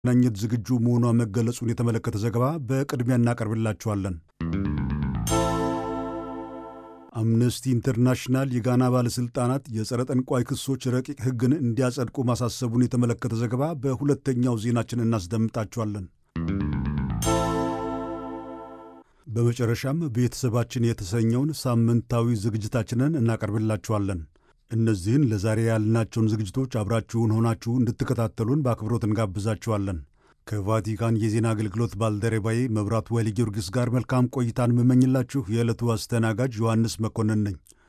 ለማገናኘት ዝግጁ መሆኗ መገለጹን የተመለከተ ዘገባ በቅድሚያ እናቀርብላችኋለን። አምነስቲ ኢንተርናሽናል የጋና ባለሥልጣናት የጸረ ጠንቋይ ክሶች ረቂቅ ሕግን እንዲያጸድቁ ማሳሰቡን የተመለከተ ዘገባ በሁለተኛው ዜናችን እናስደምጣችኋለን። በመጨረሻም ቤተሰባችን የተሰኘውን ሳምንታዊ ዝግጅታችንን እናቀርብላችኋለን። እነዚህን ለዛሬ ያልናቸውን ዝግጅቶች አብራችሁን ሆናችሁ እንድትከታተሉን በአክብሮት እንጋብዛችኋለን። ከቫቲካን የዜና አገልግሎት ባልደረባዬ መብራቱ ወይለ ጊዮርጊስ ጋር መልካም ቆይታን የምመኝላችሁ የዕለቱ አስተናጋጅ ዮሐንስ መኮንን ነኝ።